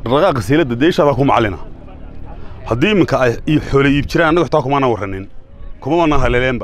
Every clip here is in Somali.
dhaqdhaqaaqa sayladda deeshaadaa ku macallina haddii iminka ay xoolo iib jiraan annaga xitaa kumaana warranin kuma wana haleeleenba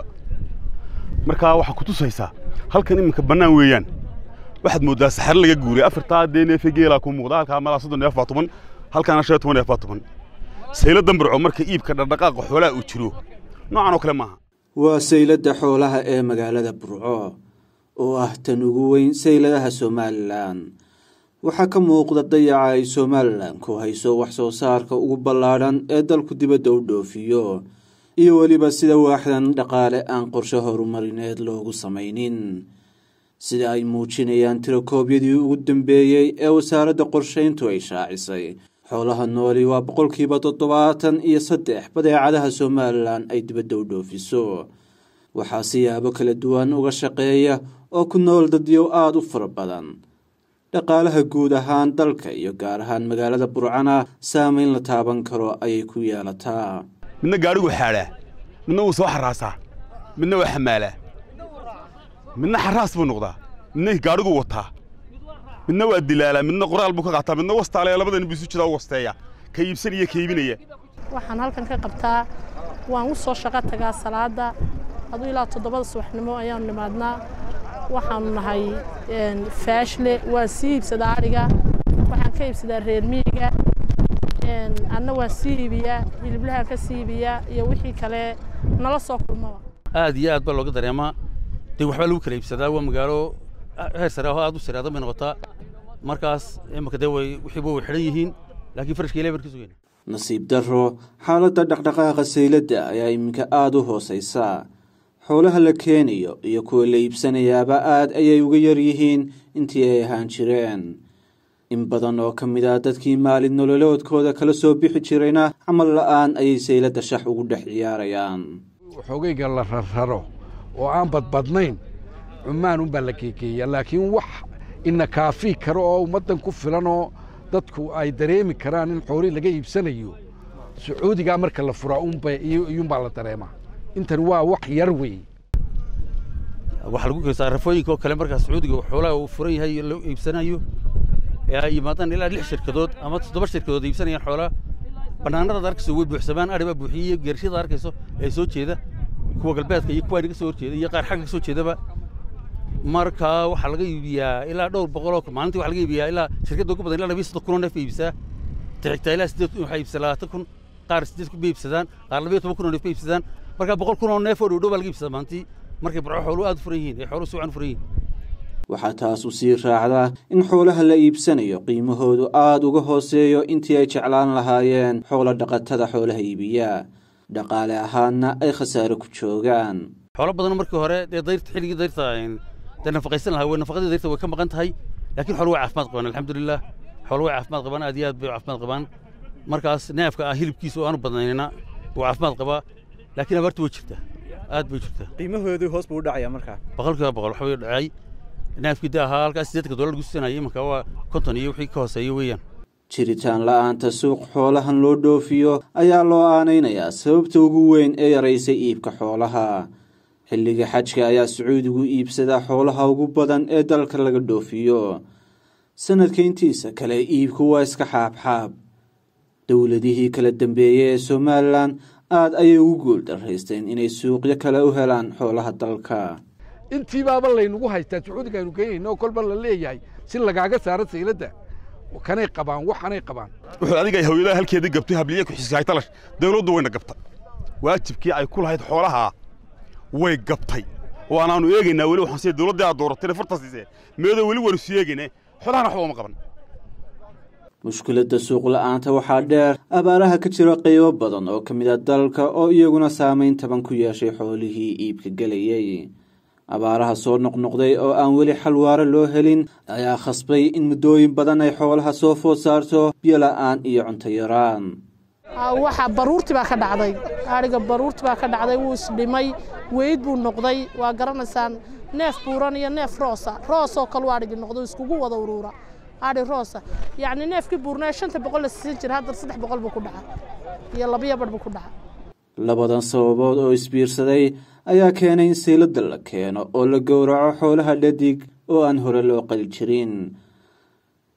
markaa waxaa ku tusaysaa halkan iminka bannaan weeyaan waxaad mooddaa saxare laga guuray afartaa dee neefe geelaa ku muuqda halkaa malaa soddon neef baa tuban halkaana shan iyo toban neef baa tuban sayladdan burco marka iibka dhaqdhaqaaqa xoolaha uu jiro noocan oo kale maaha waa sayladda xoolaha ee magaalada burco oo ah tan ugu weyn sayladaha somalilan waxaa ka muuqda dayaca ay somalilan ku hayso wax soo saarka ugu ballaadhan ee dalku dibadda u dhoofiyo iyo weliba sida waaxdan dhaqaale aan qorshe horumarineed loogu samaynin sida ay muujinayaan tirakoobyadii ugu dambeeyey ee wasaaradda qorshayntu ay shaacisay xoolaha nooli waa boqolkiiba toddobaatan iyo saddex badeecadaha somalilan ay dibadda u dhoofiso waxaa siyaabo kala duwan uga shaqeeya oo ku nool dadyow aada u fara badan dhaqaalaha guud ahaan dalka iyo gaar ahaan magaalada burcana saamayn la taaban karo ayay ku yeelataa midna gaadhigu xaadhaa midna wuu soo xaraasaa midna waa xamaalaa midna xaraas buu noqdaa midna gaadhigu wataa midna waa dilaalaa midna qoraal buu ka qaataa midna wastaale labadan buu isu jiraa u wasteeya ka iibsanaya ka iibinaya waxaan halkan ka qabtaa waan u soo shaqo tagaa salaada aduu ilaa toddobada subaxnimo ayaanu nimaadnaa waxaanu nahay faashle waan sii iibsadaa adhiga waxaan ka iibsadaa reer miyiga adna waan sii iibiyaa hiliblahaan ka sii iibiyaa iyo wixii kale nala soo kulmaba aad iyo aad baa looga dareemaa dee waxbaa lagu kala iibsadaa waa magaalo heer sare aho aad u siraada bay noqotaa markaas imaka dee way wixiiba way xidhan yihiin laakiin farashka ilahay baan ka sugayna nasiib darro xaaladda dhaqdhaqaaqa sayladda ayaa iminka aada u hoosaysa xoolaha la keenayo iyo kuwa la iibsanayaaba aad ayay uga yar yihiin intii ay ahaan jireen in badan oo ka mid ah dadkii maalin nololoodkooda kala soo bixi jirayna camal la'aan ayay sayladda shax ugu dhex ciyaarayaan xoogayga la rarraro oo aan badbadnayn cumaan unbaa la keekeeya laakiin wax ina kaafii karo oo ummaddan ku filan oo dadku ay dareemi karaan in xoolii laga iibsanayo sacuudigaa marka la furaa iyuunbaa la dareemaa intan waa wax yar wey waxaa lagu kaysaa rafooyinka oo kale markaa sacuudiga xoolaha uu furan yahay loo iibsanayo ee ay yimaadaan ilaa lix shirkadood ama toddoba shirkadood iibsanayaan xoolaha bannaanadaad arkayso way buuxsamaan adhi baa buuxiyey geershada arkayso ee soo jeeda kuwa galbeedka iyo kuwa naga soo horjeeda iyo qaar xagga ka soo jeedaba marka waxaa laga iibiyaa ilaa dhowr boqoloo maalintii waxaa laga iibiyaa ilaa shirkadda ugu badan ilaa labiyo soddon kunoo neef bay iibsaa tixigtaa ilaa siddeed waxay iibsaa labaatan kun qaar siddeed kun bay iibsadaan qaar labiyo toban kunoo neef bay iibsadaan marka boqol kunoo neef oo dhowdhow baa laga iibsadaa maalintii markay burco xooluhu aad u furan yihiin ee xooluhu si wacan u furan yihiin waxaa taas u sii raacdaa in xoolaha la iibsanayo qiimahoodu aada uga hooseeyo intii ay jeclaan lahaayeen xoolo dhaqatada xoolaha iibiya dhaqaale ahaanna ay khasaare ku joogaan xoolo badan markii hore dee dayrta xilligii dayrta dee nafaqaysan lahaa way nafaqadii dayrta way ka maqan tahay laakiin xoolo way caafimaad qabaan alxamdulilah xoolo way caafimaad qabaan aad iyo aad bay caafimaad qabaan markaas neefka ah hilibkiisa oo aanu badnaynina wuu caafimaad qabaa laakiin abaartu way jirtaa aad bay jirtaa qiimahoodii hoos buu u dhacayaa markaa boqolkiiba boqol waxa way dhacay neefkii de ahaa halkaas siddeedka dollar lagu siinayo imanka waa konton iyo wixii ka hooseeya weeyaan jiritaan la'aanta suuq xoolahan loo dhoofiyo ayaa loo aanaynayaa sababta ugu weyn ee yaraysay iibka xoolaha xilliga xajka ayaa sacuudigu iibsadaa xoolaha ugu badan ee dalka laga dhoofiyo sanadka intiisa kale iibku waa iska xaabxaab dowladihii kala dambeeyey ee somalilan aad ayay ugu guul daraysteen inay suuqyo kale u helaan xoolaha dalka intii baaba laynagu haystaa sacuudiga aynu keenayna oo kolba la leeyahay si lagaaga saaro sayladda kanay qabaan waxanay qabaan wuxuu adiga hawiyadaha halkeedii gabtay habliye ku xisgaay talash dawladdu wayna gabta waajibkii ay ku lahayd xoolaha way gabtay oo anaanu eegaynaa weli waxaan sida dawladdii aad dooratay farta siisee meedo weli waynu sii eegaynaa xoolahana waxba uma qaban mushkiladda suuq la'aanta waxaa dheer abaaraha ka jira qaybo badan oo ka mid a dalka oo iyaguna saamayn taban ku yeeshay xoolihii iibka gelayey abaaraha soo noqnoqday oo aan weli xalwaaro loo helin ayaa khasbay in muddooyin badan ay xoolaha soo food saarto biyo la'aan iyo cunto yaraan waxa baruurti baa ka dhacday adhiga baruurti baa ka dhacday wuu isdhimay weyd buu noqday waa garanaysaan neef buuran iyo neef roosa roosoo kaluu adhigi noqdo iskugu wada uruura adhi roosa yacni neefkii buurnaa shanta boqol la siisan jira haddana saddex boqol buu ku dhaca iyo labiyo badh buu ku dhaca labadan sababood oo isbiirsaday ayaa keenay in sayladda la keeno oo la gowraco xoolaha dhadig oo aan hore loo qali jirin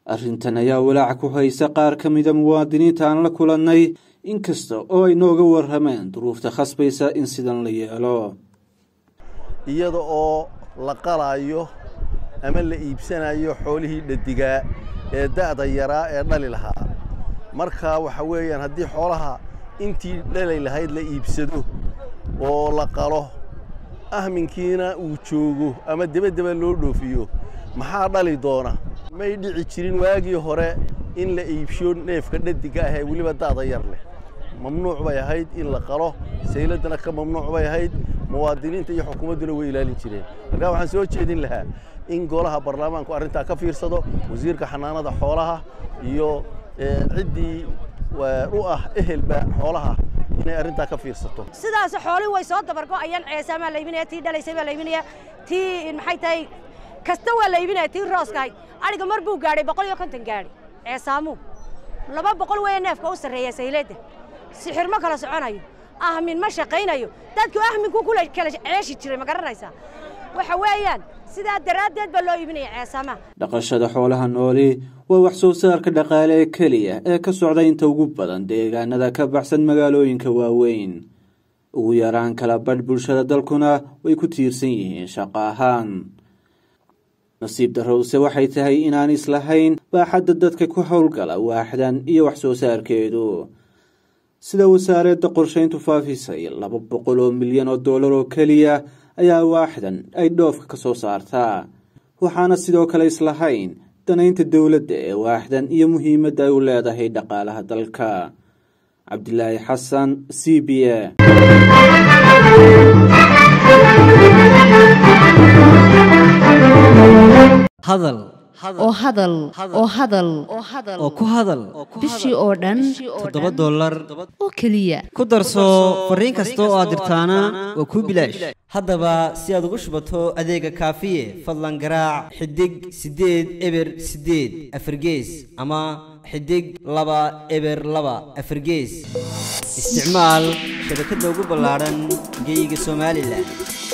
arrintan ayaa walaac ku haysa qaar ka mida muwaadiniinta aan la kulannay inkasta oo ay nooga warrameen duruufta khasbaysa in sidan la yeelo iyada oo la qalaayo ama la iibsanayo xoolihii dhadigaa ee da'da yaraa ee dhali lahaa marka waxa weeyaan haddii xoolaha intii dhalay lahayd la iibsado oo la qalo ahminkiina uu joogo ama debadeba loo dhoofiyo maxaa dhali doona may dhici jirin waagii hore in la iibsho neefka dhadiga ah ee weliba da'da yar leh mamnuuc bay ahayd in la qalo sayladdana ka mamnuuc bay ahayd muwaadiniinta iyo xukuumadduna way ilaalin jireen markaa waxaan soo jeedin lahaa in golaha baarlamaanku arrintaa ka fiirsado wasiirka xanaanada xoolaha iyo ciddii u ah ehelba xoolaha inay arrintaa ka fiirsato sidaas xoolihii way soo dabargo'ayaan ceesaamaa la iibinaya tii dhalaysay baa la iibinaya tii maxay tahay kasta waa la iibinaya tii rooskahay adhiga mar buu gaadhay boqol iyo konton gaadhi ceesaamu laba boqol weeye neefka u sarreeya sayladda sixir ma kala soconayo ahmin ma shaqaynayo dadku ahminku kula kala ceeshi jiray ma garanaysaa waxa weeyaan sidaa daraaddeed baa loo iibinaya ceesaamaha dhaqashada xoolaha nooli waa wax soo saarka dhaqaale ee keliya ee ka socda inta ugu badan deegaanada ka baxsan magaalooyinka waaweyn ugu yaraan kala badh bulshada dalkuna way ku tiirsan yihiin shaqo ahaan nasiib darrowse waxay tahay inaan islahayn baaxadda dadka ku howlgala waaxdan iyo wax soo saarkeedu sida wasaaradda qorshayntu faafisay laba boqol oo milyan oo dollar oo keliya ayaa waaxdan ay dhoofka ka soo saartaa waxaana sidoo kale islahayn danaynta dowladda ee waaxdan iyo muhiimadda ay u leedahay dhaqaalaha dalka cabdilaahi xasan c b a hadal oo hadal oo hadal oo ku hadal bishii oo dhan toddoba dollar oo keliya ku darso fariin kasta oo aad dirtaana waa kuu bilaash haddaba si aad ugu shubato adeega kaafiye fadlan garaac xidig siddeed eber siddeed afargees ama xidig laba eber laba afargees isticmaal shabakadda ugu ballaadhan geeyiga somalilan